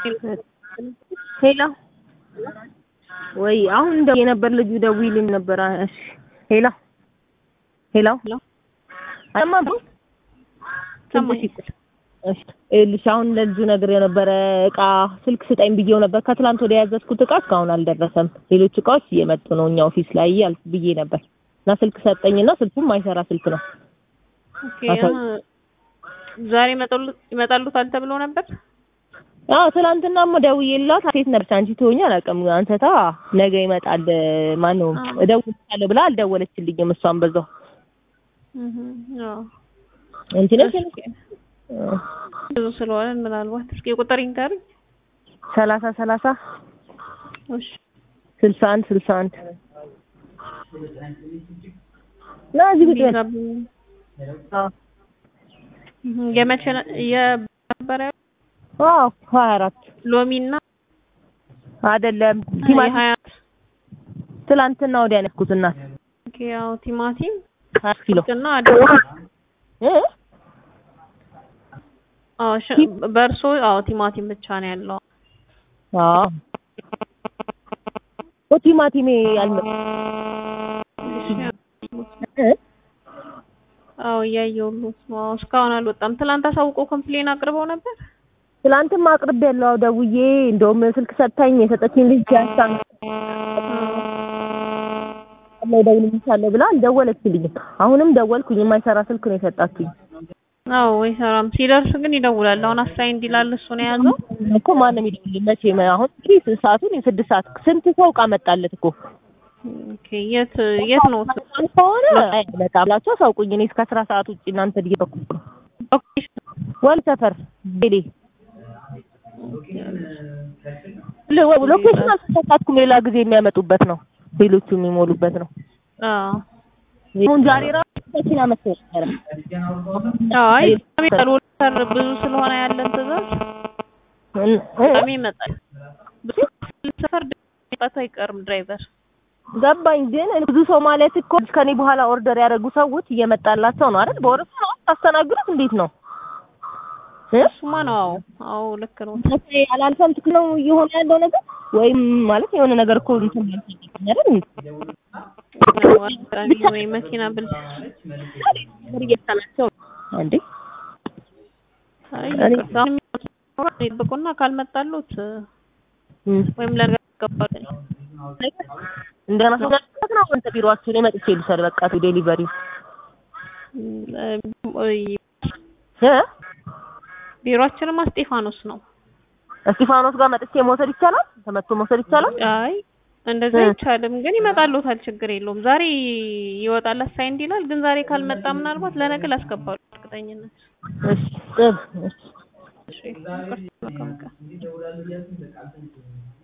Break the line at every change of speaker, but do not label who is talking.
ሄሎ ወይ አሁን ደውዬ ነበር ልጁ ደውይልኝ ነበር። እሺ ሄሎ ሄሎ አይሰማም?
ሰማኝ።
እሺ ይኸውልሽ አሁን ለልጁ ነገር የነበረ እቃ ስልክ ስጠኝ ብዬው ነበር። ከትላንት ወደ ያዘዝኩት እቃ እስካሁን አልደረሰም። ሌሎች እቃዎች እየመጡ ነው እኛ ኦፊስ ላይ ያል ብዬ ነበር እና ስልክ ሰጠኝና ስልኩም ማይሰራ ስልክ ነው።
ኦኬ አሁን ዛሬ ይመጣሉ- ይመጣሉታል ተብሎ ነበር።
አዎ ትናንትናም ደውዬላት ሴት ነበር አንቺ ትሆኛ አላውቅም አንተታ ነገ ይመጣል ማነው
አዎ።
እደውልልሻለሁ ብላ አልደወለችልኝም። እሷን በዛው
እህ አዎ
አንቺ ነሽ
ኦኬ። ብዙ ስለሆነ ምናልባት እስኪ ቁጥር ይንገሩኝ።
ሰላሳ ሰላሳ
እሺ
ስልሳ አንድ ስልሳ አንድ ና እዚህ ቁጭ በል።
ቢጋብኝ።
አዎ
እህ የመቼ ነ- የነበረ
አዎ ሀያ አራት
ሎሚና
አይደለም ቲማቲም
የሀያ
ትላንትና ወዲያ ነው ያዝኩት እናት
ኦኬ ያው ቲማቲም
ሀያ ኪሎ
እና አደ-
እ
አዎ ሽ- በእርሶ አዎ ቲማቲም ብቻ ነው ያለው።
አዎ ኦ ቲማቲሜ አልመጣም እ
አዎ እያየሁት ነው። አዎ እስካሁን አልወጣም። ትላንት አሳውቀው ኮምፕሌን አቅርበው ነበር።
ትላንትም አቅርቤያለሁ አዎ ደውዬ እንደውም ስልክ ሰጥታኝ የሰጠችኝ ልጅ ያሳ ላይ ደውልልሻለሁ ብላ አልደወለችልኝም። አሁንም ደወልኩኝ የማይሰራ ስልክ ነው የሰጣችኝ።
አዎ አይሰራም። ሲደርስ ግን ይደውላል። አሁን አሳይ እንዲላል እሱ ነው የያዘው።
እኮ ማንም ይደውልልኝ መቼ አሁን እንግዲህ ስንት ሰዓቱን የስድስት ሰዓት ስንት ሰው እቃ መጣለት እኮ
ኦኬ የት የት ነው?
አንድ ከሆነ አይመጣም ብላችሁ አሳውቁኝ። እኔ እስከ አስራ ሰዓት ውጪ እናንተ እየበኩ ነው። ወል ሰፈር ሄዴ ሎኬሽን አልተሰጣትኩም። ሌላ ጊዜ የሚያመጡበት ነው፣ ሌሎቹ የሚሞሉበት ነው።
አዎ
አሁን ዛሬ ራሱ መኪና መጥቶ ነበረ።
አይ ይመጣል። ወልተር ብዙ ስለሆነ ያለን ትዕዛዝ
እ-
በጣም ይመጣል። ብዙ ሰፈር ድረስ አይቀርም ድራይቨር።
ገባኝ። ግን ብዙ ሰው ማለት እኮ ከኔ በኋላ ኦርደር ያደረጉ ሰዎች እየመጣላቸው ነው አይደል? በወረፋ ነው ታስተናግዱት? እንዴት ነው እ?
እሱማ ነው። አዎ አዎ ልክ ነው።
መቼ አላልፈም ትክክል ነው እየሆነ ያለው ነገር ወይም ማለት የሆነ ነገር እኮ እንትን ማለት አይደል?
አጋጣሚ ወይ መኪና ብል
ነገር እየተላቸው እንዴ
አይ
እኔ-
ይቅርታ። አሁን የሚመጡት ይጠብቁና ካልመጣሉት
እም።
ወይም ለነገ ይገባል።
እንደገና ሰው ጋር ነው አንተ ቢሮአችሁ እኔ መጥቼ ልውሰድ በቃ ዴሊቨሪ እ
ቢሮአችንም እስጢፋኖስ ነው።
እስጢፋኖስ ጋር መጥቼ መውሰድ ይቻላል? ተመቶ መውሰድ ይቻላል?
አይ እንደዛ
እ።
አይቻልም፣ ግን ይመጣሉታል። ችግር የለውም። ዛሬ ይወጣል አሳይንድ ይላል፣ ግን ዛሬ ካልመጣ ምናልባት ለነገ ላስገባሉ እርግጠኝነት።
እሺ ጥብ እሺ
እሺ ይቅርታ፣ መልካም ቀን።